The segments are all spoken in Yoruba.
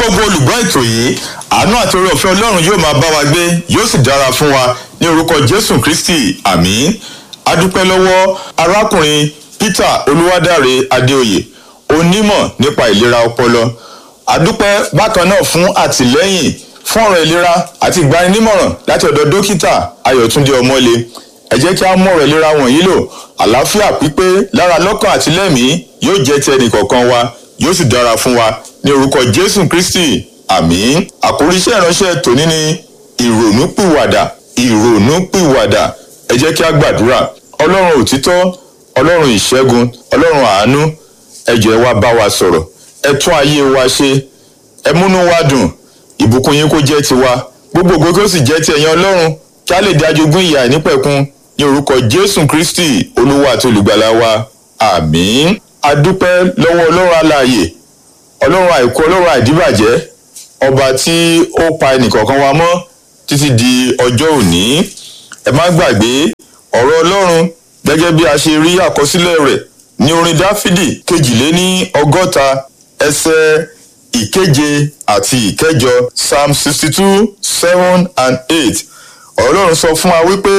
gbogbo olùgbọ́ ètò yìí àánú àti oore ọ̀fẹ́ ọlọ́run yóò máa bá wa gbé yóò sì dára fún wa ní orúkọ jésù kristi àmín adúpẹ́ lọ́wọ́ arákùnrin peter olúwadáre adéoyè onímọ̀ nípa ìlera ọpọlọ adúpẹ́ bákan náà fún àtìlẹ́yìn fún ọ̀rọ̀ ìlera àti ìgbaninímọ̀ràn láti ọ̀dọ̀ dókítà ayọ̀túndé ọmọlé ẹ jẹ́ kí a mú ọ̀rọ̀ ìlera wọ̀nyí lò àlàáfíà pípé lára lọ́kàn àti lẹ́mìí yóò jẹ́ ti ẹnì kọ̀ọ̀kan wa yóò sì dára fún wa ní orúkọ jésù kristi àmín àkórí iṣẹ́ ìránṣẹ́ tòní ni ìrònúpìwàdà ìrònúpìwàdà ẹ jẹ́ kí a gbàdúrà ọlọ́run òtítọ́ ọlọ́run ìṣẹ́gun ọlọ́run àánú ẹ jọ̀ọ́ ẹ wá bá wa sọ̀rọ̀ ẹ tún ayé wa ṣe ẹ múnú wa dùn ìbùkún yín kó jẹ́ tiwa gbogbo ògo kó sì jẹ́ ti ẹ̀yin ọlọ́run kí a lè dájogún ìyà nípẹ̀kun ní orúkọ jésù kristi olúwa àti olùgbàlà wa àmín adúpẹ́ lọ́wọ́ ọlọ́run alààyè ọlọ́run àìkú ọlọ́run àìdíbàjẹ́ ọba tí ó pa ẹnìkọ̀ọ̀kan wa mọ́ títí di ọjọ́ òní ẹ má gbàgbé ọ̀rọ̀ ọlọ́run gẹ́gẹ́ bí a ṣe rí àkọsílẹ̀ rẹ̀ ní orin dáfídì kejìléní ọgọ́ta ẹsẹ̀ ìkeje àti ìkẹjọ psalm sixty two seven and eight ọlọ́run sọ fún wa wípé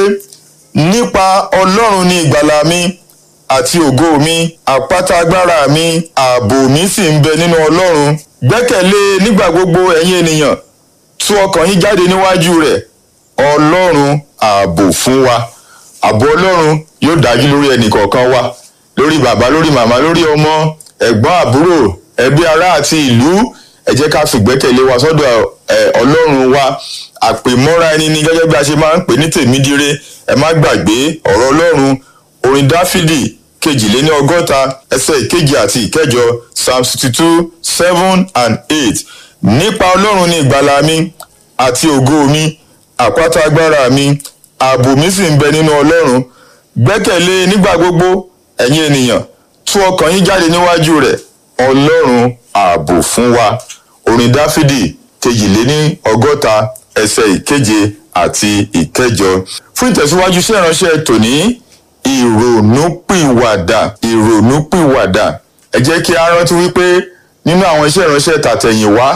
nípa ọlọ́run ní ìgbàlà mi àti ògo mi àpáta agbára mi ààbò mi sì ń bẹ nínú ọlọ́run gbẹ́kẹ̀lé nígbà gbogbo ẹ̀yin ènìyàn tú ọkàn yín jáde níwájú rẹ̀ ọlọ́run ààbò fún wa ààbò ọlọ́run yóò dájú lórí ẹnìkọ̀ọ̀kan wa lórí bàbá lórí màmá lórí ọmọ ẹ̀gbọ́n àbúrò ẹbí ará àti ìlú ẹ jẹ́ ká fìgbẹ́kẹ̀lé wa sọ́dọ̀ ọlọ́run wa àpèmọ́ra ẹni ni gẹ́gẹ́ bí a ṣe máa ń pè ní tèmídire ẹ má gbàgbé ọ̀rọ̀ ọlọ́run orin dáfídì kejìléní ọgọ́ta ẹsẹ̀ ìkejì àti ìkẹjọ psalm sixty two seven and eight nípa ọlọ́run ní ìgbàlà mi àti ògo mi àpáta agbára mi ààbò mi sì ń bẹ nínú ọlọ́run gbẹ́kẹ̀lé nígbà gbogbo ẹ̀yin ènìyàn tú ọkàn yín jáde níwájú rẹ̀ ọlọ́run ààbò fún wa orin dáfídì kejìléní ọgọ́ta ẹsẹ̀ ìkeje àti ìkẹjọ fún ìtẹ̀síwájú sí ìránṣẹ́ tòní ìrònúpìwàdà ìrònúpìwàdà ẹ jẹ́ kí a rántí wípé nínú àwọn iṣẹ́ ìránṣẹ́ tàtẹ̀yìnwá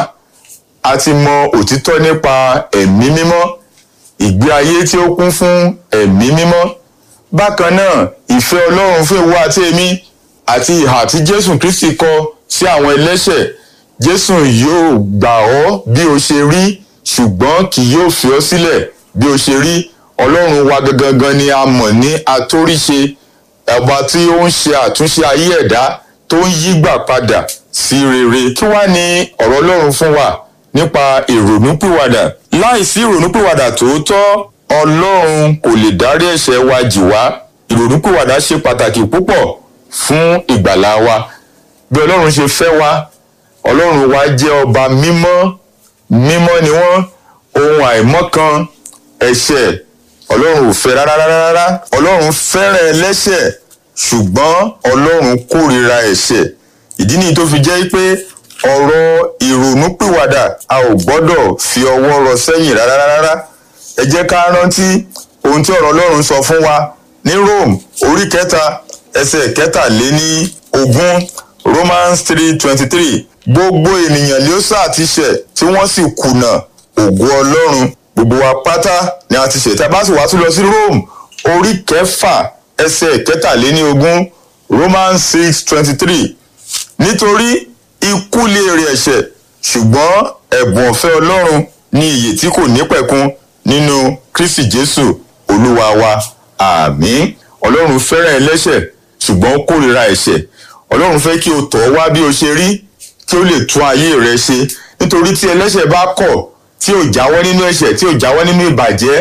a ti mọ òtítọ́ nípa ẹ̀mí mímọ́ ìgbé ayé tí ó kún fún ẹ̀mí mímọ́ bákan náà ìfẹ́ ọlọ́run fún ìwọ àti èmi àti ìhà tí jésù kristi kọ sí àwọn ẹlẹ́ṣẹ̀ jésù yóò gbà ọ́ bí o ṣe rí ṣùgbọ́n kì yóò fi ọ́ sílẹ̀ bí o ṣe rí ọlọ́run wa gangan ni a mọ̀ ní atóríṣe ọba tí ó ń ṣe àtúnṣe ayé ẹ̀dá tó ń yígbà padà sí rere kí wá ní ọ̀rọ̀ ọlọ́run fún wa nípa ìrònúpìwàdà láìsí ìrònúpìwàdà tòótọ́ ọlọ́run kò lè dárí ẹ̀ṣẹ̀ wa jì wá ìrònúpìwàdà ṣe pàtàkì púpọ̀ fún ìgbàlá wa bí ọlọ́run ṣe fẹ́ wa ọlọ́run wa jẹ́ ọba mímọ́ mímọ́ ni wọ́n ohun àìmọ́ kan ẹ̀ṣẹ̀ ọlọ́run ò fẹ́ rárá rárá ọlọ́run fẹ́ràn ẹlẹ́ṣẹ̀ ṣùgbọ́n ọlọ́run kórìíra ẹ̀ṣẹ̀ ìdí nìyí tó fi jẹ́ pé ọ̀rọ̀ ìrònúpìwàdà a ò gbọ́dọ̀ fi ọwọ́ rọ sẹ́yìn rárá rárá ẹ jẹ́ ká rántí ohun tí ọ̀rọ̀ ọlọ́run sọ fún wa ní rome orí kẹta ẹsẹ̀ kẹtàléní ogún romans three twenty three gbogbo ènìyàn ló sá ti ṣẹ̀ tí wọ́n sì kùnà ògo ọlọ́run gbogbo wa pátá ni a ti ṣẹ̀ tí a bá sì wá tún lọ sí rome orí kẹfà ẹsẹ̀ kẹtàléní ogún romans six twenty three nítorí ikú lè rí ẹ̀ṣẹ̀ ṣùgbọ́n ẹ̀bùn ọ̀fẹ́ ọlọ́run ní iyè tí kò nípẹ̀kun nínú kristi jésù olúwa wa àmín ọlọ́run fẹ́ràn ẹlẹ́ṣẹ̀ ṣùgbọ́n ó kórìíra ẹ̀ṣẹ̀ ọlọ́run fẹ́ kí o tọ̀ wá bí o ṣe rí kí o lè tún ayé rẹ ṣe nítorí tí ẹlẹ́ṣẹ̀ bá kọ̀ tí ò jáwọ́ nínú ẹ̀ṣẹ̀ tí ò jáwọ́ nínú ìbàjẹ́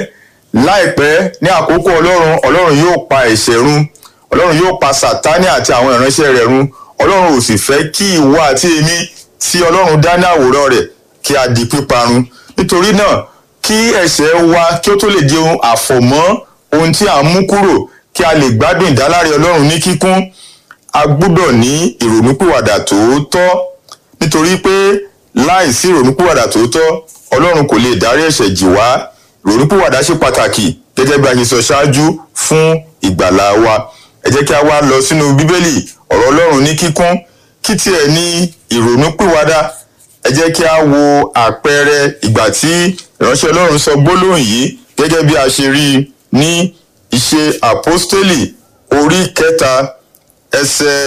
láìpẹ́ ní àkókò ọlọ́run ọlọ́run yóò pa ẹ̀ṣẹ̀ run ọlọ́run yóò pa sàtánì àti àwọn ìránṣẹ́ rẹ̀ run ọlọ́run ò sì fẹ́ kí ìwọ àti èmi tí ọlọ́run dá ní àwòrán rẹ̀ kí a di píparun nítorí náà kí ẹ̀ṣẹ̀ wa kí ó tó lè di ohun àfọ̀mọ́ ohun tí à ń mú kúrò kí a lè gbádùn ìdáláre ọlọ́run ní kíkún a gbúdọ̀ ní ìrònúpìwàdà tòótọ́ nítorí pé láìsí ìrònúpìwàdà tòótọ́ ọlọ́run kò lè dárí ẹ̀ṣẹ̀ jì wá ìrònúpìwàdà ṣe pàtàkì gẹ́gẹ́ bí a ṣe sọ ṣáájú fún ìgbàlá wa ẹ jẹ́ kí a wá lọ sínú bíbélì ọ̀rọ̀ ọlọ́run ní kíkún kí tiẹ̀ ní ìrònúpìwàdà ẹ ẹ jẹ́ kí a wo àpẹẹrẹ ìgbà tí ìránṣẹ́ ọlọ́run sọ gbólóhùn yìí gẹ́gẹ́ bí a ṣe rí i ní ìṣe àpọ́stélì orí kẹta ẹsẹ̀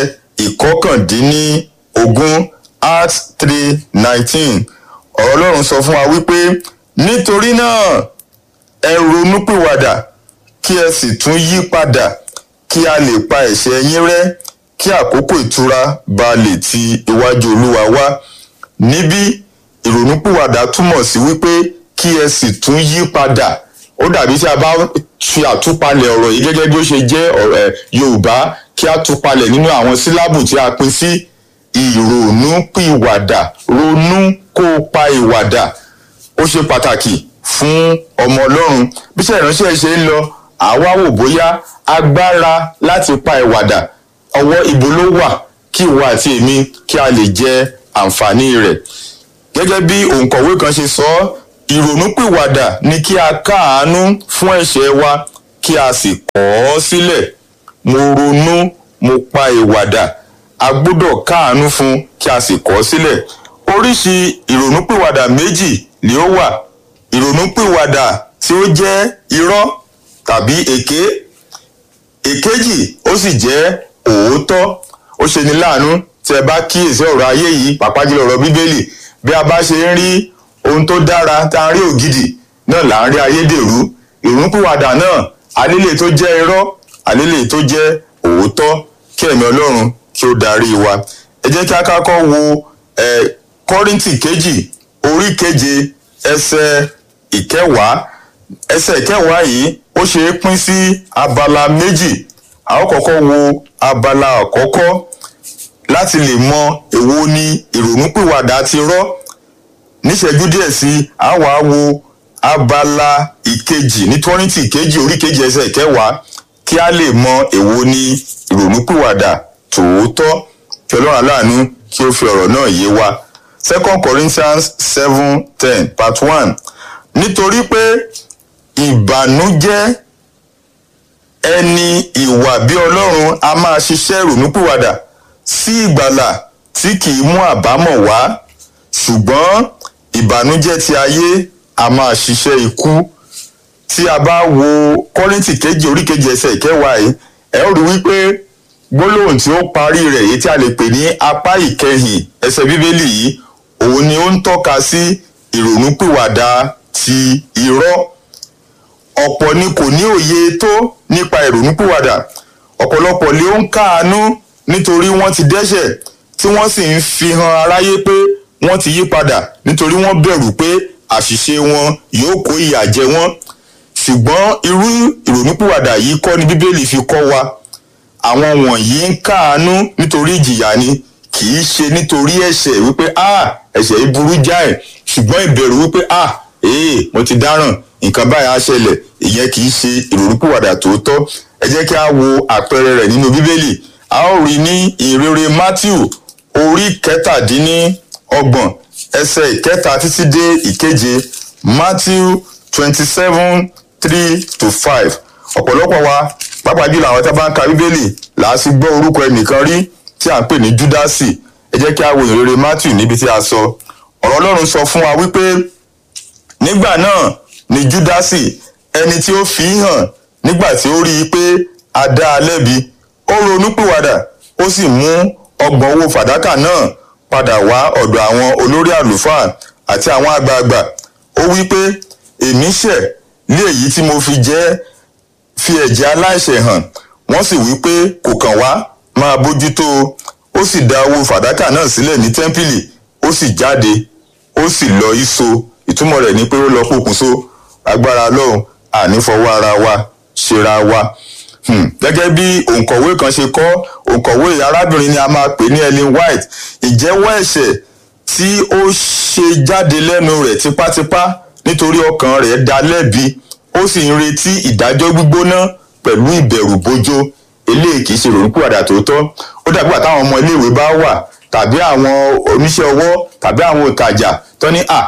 ìkọkàndínníogún acts three nineteen ọ̀rọ̀ ọlọ́run sọ fún wa wípé nítorí náà ẹ ronúpìwàdà kí ẹ sì tún yí padà kí a lè pa ẹ̀ṣẹ̀ yín rẹ́ kí àkókò ìtura ba lè ti iwájú olúwa wá níbí ìrònúpìwàdà túmọ̀ sí wípé kí ẹ sì tún yí padà ó dàbí tí a bá fi àtúpalẹ̀ ọ̀rọ̀ yìí gẹ́gẹ́ bí ó ṣe jẹ́ ọ̀rọ̀ yorùbá kí a túpalẹ̀ nínú àwọn sílábù tí a pín sí ìrònúpìwàdà ronú kó o pa ìwàdà ó ṣe pàtàkì fún ọmọ ọlọ́run bí iṣẹ́ ìránṣẹ́ ṣe ń lọ àwa wò bóyá agbára láti pa ìwàdà ọwọ́ ibo ló wà kí ìwọ àti èmi kí a lè jẹ àǹfààní rẹ̀ gẹ́gẹ́ bí òǹkọ̀wé kan ṣe sọ ọ́ ìrònúpìwàdà ni kí a káàánú fún ẹ̀ṣẹ̀ wa kí a sì kọ̀ ọ́ sílẹ̀ mo ronú mo pa ìwàdà a gbọ́dọ̀ káàánú fún kí a sì kọ̀ ọ́ sílẹ̀ oríṣi ìrònúpìwàdà méjì ni ó wà ìrònúpìwàdà tí ó jẹ́ irọ́ tàbí èké èkejì ó sì jẹ́ òótọ́ ó ṣe ní láàánú tí ẹ bá kíyèsí ọ̀rọ̀ ayé yìí pàápàá jùlọ ọ̀rọ̀ bíbélì bí a bá ṣe ń rí ohun tó dára tá a rí ògidì náà là ń rí ayédèrú ìrúnpìwàdà náà alélè tó jẹ́ irọ́ alélè tó jẹ́ òótọ́ kí ẹ̀mí ọlọ́run kí ó darí wa ẹ jẹ́ kí a kákọ́ wo ẹ kọ́ríntì kejì orí keje ẹsẹ̀ ìkẹwàá ẹsẹ̀ ìkẹwàá yìí ó ṣe é pín sí abala méjì a ó kọ́kọ́ wo abala àkọ́kọ́ láti lè mọ èwo ni ìrònúpìwàdà ti rọ́ níṣẹ́jú díẹ̀ sí a wàá wo abala ìkejì ní tọ́rìntì ìkejì orí kejì ẹsẹ̀ ìkẹwàá kí a lè mọ èwo ni ìrònúpìwàdà tòótọ́ kí ọlọ́run aláàánú kí ó fi ọ̀rọ̀ náà yé wa second corinthians seven ten part one nítorí pé ìbànújẹ́ ẹni ìwà bí ọlọ́run a máa ṣiṣẹ́ ìrònúpìwàdà sí ìgbàlà tí kì í mú àbámọ̀ wá ṣùgbọ́n ìbànújẹ́ ti ayé a máa ṣiṣẹ́ ikú tí a bá wo kọ́rìntì kejì orí kejì ẹsẹ̀ ìkẹwàá yìí ẹ ó rí wípé gbólóhùn tí ó parí rẹ̀ èyí tí a lè pè ní apá ìkẹyìn ẹsẹ̀ bíbélì yìí òun ni ó ń tọ́ka sí ìrònúpìwàdà ti irọ́ ọ̀pọ̀ ni kò ní òye tó nípa ìrònúpìwàdà ọ̀pọ̀lọpọ̀ lé ó ń káàánú nítorí wọ́n ti dẹ́ṣẹ̀ tí wọ́n sì ń fi hàn aráyé pé wọ́n ti yí padà nítorí wọ́n bẹ̀rù pé àṣìṣe wọn yóò kó ìyà jẹ wọ́n ṣùgbọ́n irú ìrònúpìwàdà yìí kọ́ ni bíbélì fi kọ́ wa àwọn wọ̀nyí ń káàánú nítorí ìjìyà ni kì í ṣe nítorí ẹ̀ṣẹ̀ wípé ah ẹ̀ṣẹ̀ yìí burú jáì ṣùgbọ́n ìbẹ̀rù wípé ah ee mo ti dáràn nǹkan báyìí á ṣẹlẹ̀ ìyẹn kì í ṣe ìrònúpìwàdà tòótọ́ ẹ jẹ́ kí a wo àpẹẹrẹ rẹ̀ nínú bíbélì a ó rí ní ìrere matthew orí kẹtàdínníọgbọ̀n ẹsẹ̀ ìkẹta títí dé ìkeje matthew twenty seven three to five ọ̀pọ̀lọpọ̀ wa pàápàá jùlọ àwọn tá a bá ń ka bíbélì là á sì gbọ́ orúkọ ẹnìkan rí tí à ń pè ní júdásì ẹ jẹ́ kí a wo ìrere matthew níbi tí a sọ ọ̀rọ̀ ọlọ́run sọ fún wa wípé nígbà náà ni júdásì ẹni tí ó fi hàn nígbà tí ó rí i pé a dá a lẹ́bi ó ronúpìwàdà ó sì mú ọgbọ̀n owó fàdákà náà padà wá ọ̀dọ̀ àwọn olórí àlùfáà àti àwọn àgbààgbà ó wí pé èmi ṣẹ̀ lé èyí tí mo fi jẹ́ fi ẹ̀jẹ̀ aláìṣẹ̀ hàn wọ́n sì wí pé kò kàn wá máa bójútó ó sì dá owó fàdákà náà sílẹ̀ ní tẹ́ḿpìlì ó sì jáde ó sì lọ ìso ìtumọ̀ rẹ̀ ni pé ó lọ pokùnso agbára lọ́hùn ànífọwọ́ ara wa ṣera wa gẹ́gẹ́ bí òǹkọ̀wé kan ṣe kọ́ òǹkọ̀wé arábìnrin ni a máa pè ní Ellen White ìjẹ́wọ́ ẹ̀ṣẹ̀ tí ó ṣe jáde lẹ́nu rẹ̀ tipátipá nítorí ọkàn rẹ̀ dá lẹ́bi ó sì ń retí ìdájọ́ gbígbóná pẹ̀lú ìbẹ̀rù bójó eléyìí kì í ṣe ìrònúpìwàdà tòótọ́ ó dàgbà táwọn ọmọ iléèwé bá wà tàbí àwọn oníṣẹ́ ọwọ́ tàbí àwọn òtajà tó ní à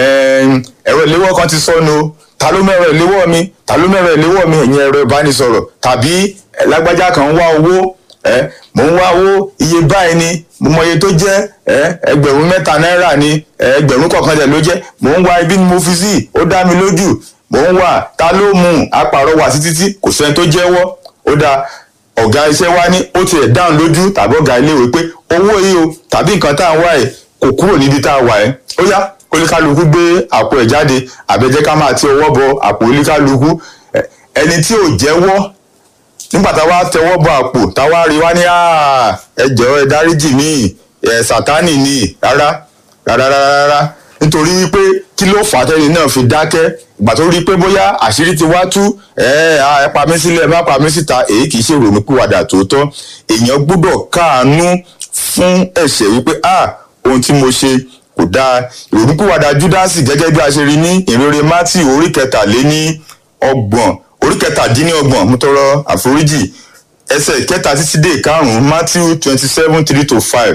ẹ̀rọ ìléwọ́ kan ti sọnù ta ló mẹ́rọ ìléwọ́ mi ta ló mẹ́rọ ìléwọ́ mi ẹ̀yin ẹ̀rọ ìbánisọ̀rọ̀ tàbí lágbájá kan ń wá owó ẹ mò ń wá owó iye báyìí ni mo mọ iye tó jẹ́ ẹ ẹgbẹ̀rún mẹ́ta náírà ni ẹ ẹgbẹ̀rún kọ̀ọ̀kan tẹ̀ ló jẹ́ mò ń wá ibi ni mo fi sí ó dá mi lójú mò ń wà ta ló mú un apàrọwà sí títí kò sẹ́ni tó jẹ́wọ́ ó dáa ọ̀gá iṣẹ́ wa ní ó tiẹ̀ dáhùn lójú tàbí ọ̀gá iléèwé pé owó yìí o tàbí nǹkan tá à ń wá ẹ̀ kò kúrò níbi tá a wà ẹ̀ ó yá oníkálukú gbé àpò ẹ̀ jáde àbẹ̀jẹ́ ká máa ti ọwọ́ bọ àpò oníkálukú ẹ- ẹni tí ò jẹ́wọ́ nígbà táwa tẹwọ́ bọ àpò táwa rí wá ní "Ah, ẹ jọ̀ọ́ ẹ dáríjì mí ẹ sátánì ni rárá rárá rárá rárá nítorí wípé kí ló fà á tẹ́ni náà fi dákẹ́ ìgbà tó rí i pé bóyá àṣírí ti wá tú ẹ á, ẹ pa mí sílẹ̀ ẹ má pa mí síta èyí kì í ṣe ìrònúpìwàdà tòótọ́ èèyàn gbọ́dọ̀ káàánú fún ẹ̀ṣẹ̀ wípé ah ohun tí mo ṣe kò dáa ìrònúpìwàdà júdásì gẹ́gẹ́ bí a ṣe rí ní ìrere mátì orí kẹtàléní ọgbọ̀n orí kẹtàdínlọ́gbọ̀n mo tọrọ àforíjì ẹsẹ̀ kẹta títí dé ìkarùn-ún matthew twenty seven three to five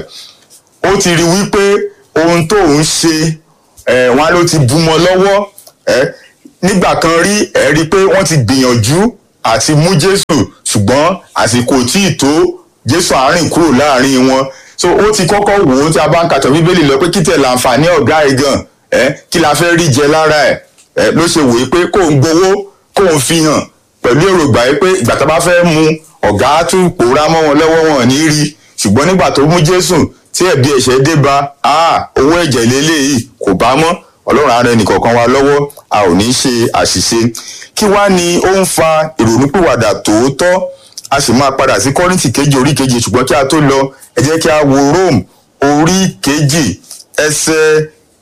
ó ti rí wípé ohun tó ń ṣe ẹ̀ wọn ló ti bú mọ́ lọ́wọ́ ẹ̀ nígbà kan rí ẹ̀ rí i pé wọ́n ti gbìyànjú àti mú jésù ṣùgbọ́n àsìkò tí ì tó jésù àárín kúrò láàrin wọn so ó ti kọ́kọ́ wò ó tí a bá ń kàtọ́ bíbélì lọ pé kí tẹ̀ láǹfààní ọ̀gá ẹ̀ gan ẹ̀ kí la fẹ́ rí jẹ lára ẹ̀ ẹ̀ ló ṣe wòye pé kó ń gbowó kó ń fi hàn pẹ̀lú èrògbà yìí pé ìgbà tá a bá fẹ́ mu ọ̀gá á tún pòórá mọ́ wọn lọ́wọ́ wọn ò ní rí ṣùgbọ́n nígbà tó mú jésù tí ẹ̀bi ẹ̀ṣẹ̀ dé bá a owó ẹ̀jẹ̀ lélẹ́yìí kò bá mọ́ ọlọ́run ara ẹnìkọ̀ọ̀kan wa lọ́wọ́ a ò ní ṣe àṣìṣe kí wá ni ó ń fa ìrònúpìwàdà tòótọ́ a sì máa padà sí kọ́rìntì kejì orí kejì ṣùgbọ́n kí a tó lọ ẹ jẹ́ kí a wo rome orí kejì ẹsẹ̀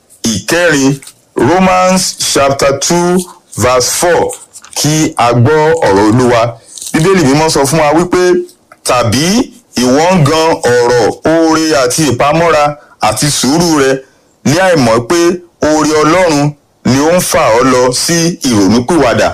ìkẹrin romans chapter two verse four kí a gbọ́ ọ̀rọ̀ olúwa bíbélì mímọ́ sọ fún wa wípé tàbí ìwọ ń gan ọ̀rọ̀ oore àti ìpamọ́ra àti sùúrù rẹ ní àìmọ̀ pé oore ọlọ́run ni ó ń fà ọ́ lọ sí ìrònúpìwàdà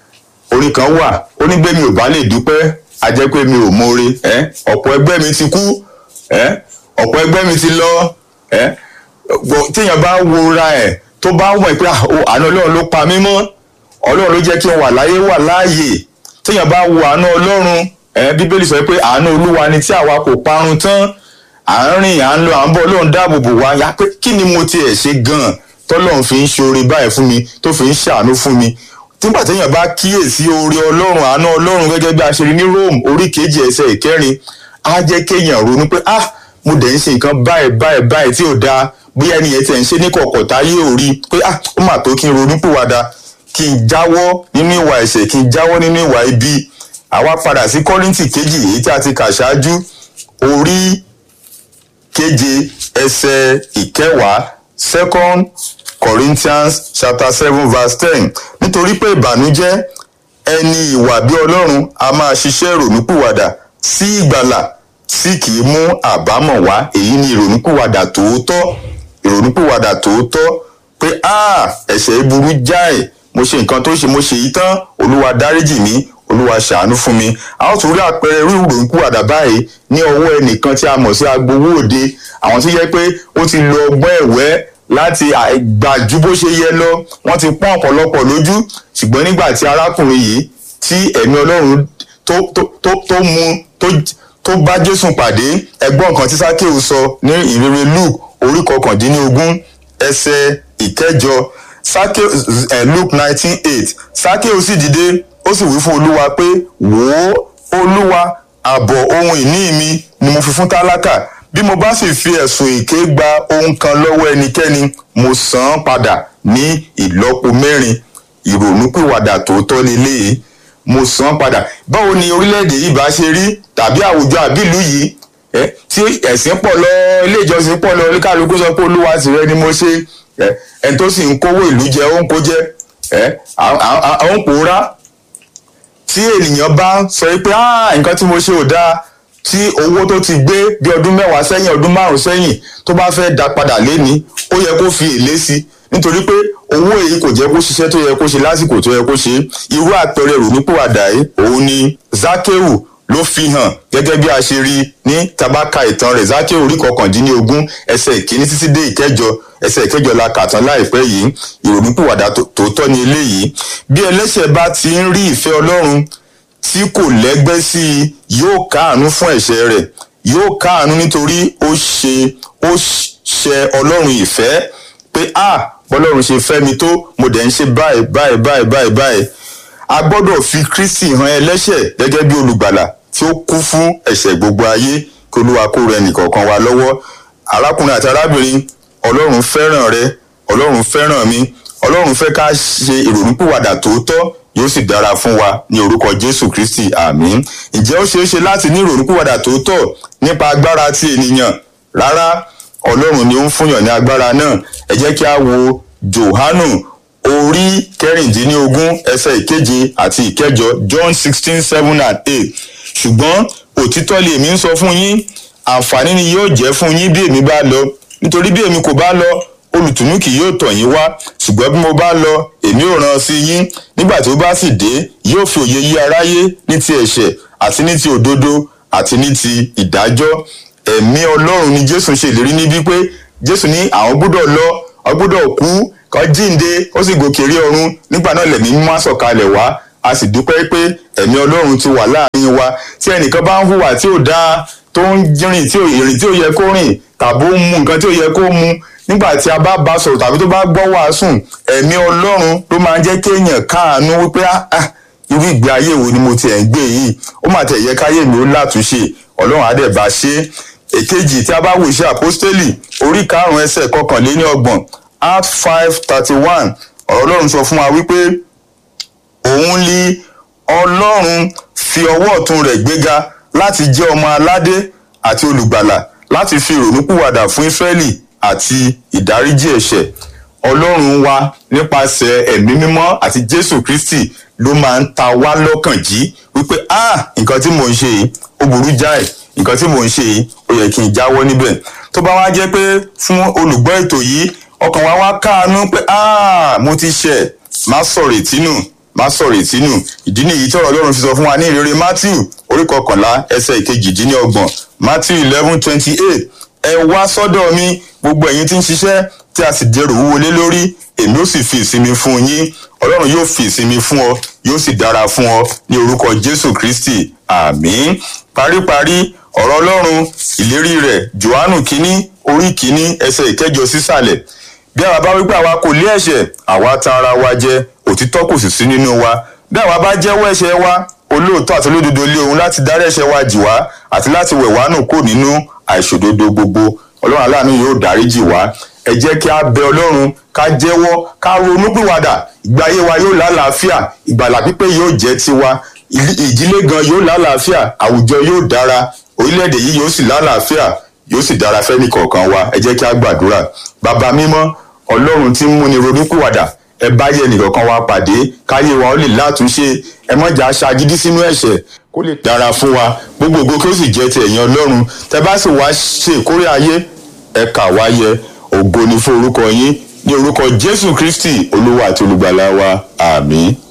orin kan wà ó ní bẹ́ẹ̀ mi ò bá lè dúpẹ́ a jẹ́ pé mi ò mọ̀re ẹ́ ọ̀pọ̀ ẹgbẹ́ mi ti kú ẹ́ ọ̀pọ̀ ẹgbẹ́ mi ti lọ ẹ́ gbọ́- téèyàn bá wora ẹ̀ tó bá wọ̀ pé "Ah, o, àánú ọlọ́run ló pa mí mọ́ ọlọ́run ló jẹ́ kí n wà láyé wà láàyè téèyàn bá wo àánú ọlọ́run ẹ̀ bíbélì sọ pé àánú olúwa ni tí àwa kò parun tán à ń rìn à ń lọ à ń bọ̀ ọlọ́run dáàbò bò wá yá pé kí ni mo tiẹ̀ ṣe gan-an tọ́lọ́run fi ń ṣoore báyìí fún mi tó fi ń ṣàánú fún mi nígbà téèyàn bá kíyèsí oore ọlọ́run àánú ọlọ́run gẹ́gẹ́ bí a ṣe rí ní rome orí kejì ẹsẹ̀ ìkẹrin á jẹ́ kéèyàn ronú pé ah mo dẹ̀ ń ṣe nǹkan báyìí báyìí báyìí tí ò dáa bóyá ẹnìyẹn tiẹ̀ ń ṣe ní kọ̀kọ̀ táyé ò rí pé ah ó mà tó kí n ronú pìwàdà kí n jáwọ́ nínú ìwà ẹ̀ṣẹ̀ kí n jáwọ́ nínú ìwà ibi àwa padà sí kọ́ríntì kejì èyí tí a ti kà ṣáájú orí keje ẹsẹ̀ ìkẹwàá second corinthians chapter seven verse ten nítorí pé ìbànújẹ́ ẹni ìwà bí ọlọ́run a máa ṣiṣẹ́ ìrònúpìwàdà sí ìgbàlà tí kì í mú àbámọ̀ wá èyí ni ìrònúpìwàdà tòótọ́ ìrònúpìwàdà tòótọ́ pé ah ẹ̀ṣẹ̀ yìí burú jáì mo ṣe nǹkan tó ṣe mo ṣe yìí tán olúwa dáríjì mí olúwa ṣàánú fún mi a ó tún rí àpẹẹrẹ irú ìrònúpìwàdà báyìí ní ọwọ́ ẹnìkan tí a mọ̀ sí agbowó òde àwọn tó yẹ pé ó ti lo ọgbọ́n ẹ̀wẹ́ láti gbà ju bó ṣe yẹ lọ wọ́n ti pọ́n ọ̀pọ̀lọpọ̀ lójú ṣùgbọ́n nígbà tí arákùnrin yìí tí ẹ̀mí ọlọ́run tó tó tó tó mú tó tó bá jésù pàdé ẹgbọ́n kan tí sákéù sọ ní ìrere luke orí kọkàndínlógún ẹsẹ̀ ìkẹjọ sákéù ẹ̀ luke nineteen eight sákéù sì dìde ó sì wí fún olúwa pé wò ó olúwa àbọ̀ ohun ìní mi ni mo fi fún tálákà bí mo bá sì fi ẹ̀sùn èké gba ohun kan lọ́wọ́ ẹnikẹ́ni mo san án padà ní ìlọ́po mẹ́rin ìrònúpìwàdà tòótọ́ leléyìí mo san án padà báwo ni orílẹ̀-èdè yìí bá ṣe rí tàbí àwùjọ àbílù yìí ẹ tí ẹ̀sìn pọ̀ lọ ilé ìjọsìn pọ̀ lọ oníkàlùkù sọ pé olúwa tìrẹ ni mo ṣe ẹ ẹni tó sì ń kówó ìlú jẹ ó ń kó jẹ ẹ àwọn ń pòórá tí ènìyàn bá sọ pé ah nǹkan tí mo ṣe ò dáa tí owó tó ti gbé bí ọdún mẹ́wàá sẹ́yìn ọdún márùn-ún sẹ́yìn tó bá fẹ́ dá padà léni ó yẹ kó fi èlé sí nítorí pé owó èyí kò jẹ́ kó ṣiṣẹ́ tó yẹ kó ṣe lásìkò tó yẹ kó ṣe irú àpẹẹrẹ ìrònúpìwàdà yìí òun ni Zákéù ló fi hàn gẹ́gẹ́ bí a ṣe rí ní tabaka ìtàn rẹ̀ Zákéù orí kọkàndínlógún ẹsẹ̀ ìkíní títí dé ìkẹjọ ẹsẹ̀ ìkẹjọ la kà tán láìpẹ́ yìí ìrònúpìwàdà tòótọ́ ni eléyìí bí ẹlẹ́ṣẹ̀ bá ti ń rí ìfẹ́ Ọlọ́run tí kò lẹ́gbẹ́ sí i yóò káàánú fún ẹ̀ṣẹ̀ rẹ̀ yóò káàánú nítorí ó ṣe ó ṣe ọlọ́run ìfẹ́ pé a bọ́lọ́run ṣe fẹ́ mi tó mo dẹ̀ ń ṣe báyìí báyìí báyìí báyìí báyìí a gbọ́dọ̀ fi kristi hàn ẹlẹ́ṣẹ̀ gẹ́gẹ́ bí olùgbàlà tí ó kú fún ẹ̀ṣẹ̀ gbogbo ayé kí olúwa kó rẹ nìkọ̀ọ̀kan wa lọ́wọ́ arákùnrin àti arábìnrin ọlọ́run fẹ́ràn rẹ ọlọ́run fẹ́ràn mi ọlọ́run fẹ́ ká ṣe ìrònúpìwàdà tòótọ́ yóò sì dára fún wa ní orúkọ jésù kristi àmín ǹjẹ́ ó ṣeé ṣe láti ní ìrònúpìwàdà tòótọ́ nípa agbára ti ènìyàn rárá ọlọ́run ni ó ń fúnyàn ní agbára náà ẹ jẹ́ kí a wo johanu orí kẹrìndínlógún ẹsẹ̀ ìkeje àti ìkẹjọ john sixteen seven and eight ṣùgbọ́n òtítọ́ lèmi ń sọ fún yín àǹfààní ni yóò jẹ́ fún yín bí èmi bá lọ nítorí bí èmi kò bá lọ olùtùnú kì yóò tọ̀ yín wá ṣùgbọ́n bí mo bá lọ èmi ò rán sí yín nígbà tí ó bá sì dé yóò fi òye yí aráyé ní ti ẹ̀ṣẹ̀ àti ní ti òdodo àti ní ti ìdájọ́ ẹ̀mí ọlọ́run ni jésù ṣe ìlérí níbí pé jésù ní àwọn gbọ́dọ̀ lọ ọ gbọ́dọ̀ kú kó jíǹde ó sì gòkè rí ọ̀run nígbà náà lẹ̀mí mímọ́ sọ̀kalẹ̀ wá a sì dúpẹ́ pé ẹ̀mí ọlọ́run ti wà láàrin wa tí ẹnìkan bá ń hùwà tí ò dáa tó ń rìn tí ò rìn tí ò yẹ kó rìn tàbí ó ń mu nǹkan tí ò yẹ kó mu nígbà tí a bá bá sọ̀rọ̀ tàbí tó bá gbọ́ wàásùn ẹ̀mí ọlọ́run ló máa ń jẹ́ kéèyàn káàánú wípé irú ìgbé ayé wo ni mo tiẹ̀ ń gbé yìí ó mà tẹ̀ yẹ káyé mi ó látúnṣe ọlọ́run á dẹ̀ bá ṣe èkejì tí a bá wo iṣẹ́ àpọ́stélì orí karùn-ún ẹsẹ̀ kọkànléní ọgbọ̀n act five thirty one ọ̀rọ̀ ọlọ́run sọ fún wa wípé òun li ọlọ́run fi ọwọ́ ọ̀tún rẹ̀ gbéga láti jẹ́ ọmọ aládé àti olùgbàlà láti fi ìrònúpìwàdà fún ísírẹ́lì àti ìdáríjì ẹ̀ṣẹ̀ ọlọ́run wa nípasẹ̀ ẹ̀mí mímọ́ àti jésù kristi ló máa ń ta wá lọ́kàn jí wípé ah nǹkan tí mò ń ṣe yìí ó burú jáì nǹkan tí mò ń ṣe yìí ó yẹ kí n jáwọ́ níbẹ̀ tó bá wá jẹ́ pé fún olùgbọ́ ètò yìí ọkàn wa wá káàánú pé ah mo ti ṣẹ̀ má sọ̀rọ̀ ìtínú má sọ̀rọ̀ ìtínú ìdí nìyí tí ọ̀rọ̀ ọlọ́run fi sọ fún wa ní ìrere matthew orí kọkànlá ẹsẹ̀ ìkejìdínlọ́gbọ̀n matthew eleven twenty eight ẹ wá sọ́dọ̀ mi gbogbo ẹ̀yin tí ń ṣiṣẹ́ tí a sì dẹrù wúwo lé lórí èmi ó sì fi ìsinmi fún yín ọlọ́run yóò fi ìsinmi fún ọ yóò sì dára fún ọ ní orúkọ jésù kristi àmín paríparí ọ̀rọ̀ ọlọ́run ìlérí rẹ̀ johannu kínní orí kínní ẹsẹ̀ ìkẹjọ sísàlẹ̀ bí àwa bá wípé àwa kò lé ẹ̀ṣẹ̀ àwa tan ara wa jẹ òtítọ́ kò sì sí nínú wa bí àwa bá jẹ́wọ́ ẹ̀ṣẹ̀ wa olóòótọ́ àti olódodo lé òun láti dárí ẹ̀ṣẹ̀ wa jì wá àti láti wẹ̀ wá nù kó nínú àìṣòdodo gbogbo ọlọ́run aláàánú yóò dáríjì wá ẹ jẹ́ kí a bẹ ọlọ́run ká jẹ́wọ́ ká ronúpìwàdà ìgbé ayé wa yóò lálàáfíà ìgbàlà pípé yóò jẹ́ tiwa ìdílé gan yóò lálàáfíà àwùjọ yóò dára orílẹ̀-èdè yìí yóò sì lálàáfíà yóò sì dára fẹ́ni kọ̀ọ̀kan wa ẹ jẹ́ kí a gbàdúrà bàbá mímọ́ ọlọ́run tí ń múni ronúpìwàdà ẹ bá yẹ nìkankan wa pàdé káyé wa ó lè látúnṣe ẹ mọ̀jà ṣagídí sínú ẹ̀ṣẹ̀ kó lè dára fún wa gbogbo ògo kí ó sì jẹ́ ti ẹ̀yin ọlọ́run tẹ bá sì wá ṣe ìkórè ayé ẹ kà wá yẹ ògo ni fún orúkọ yín ní orúkọ jésù kristi olúwa àti olùgbàlà wa àmín.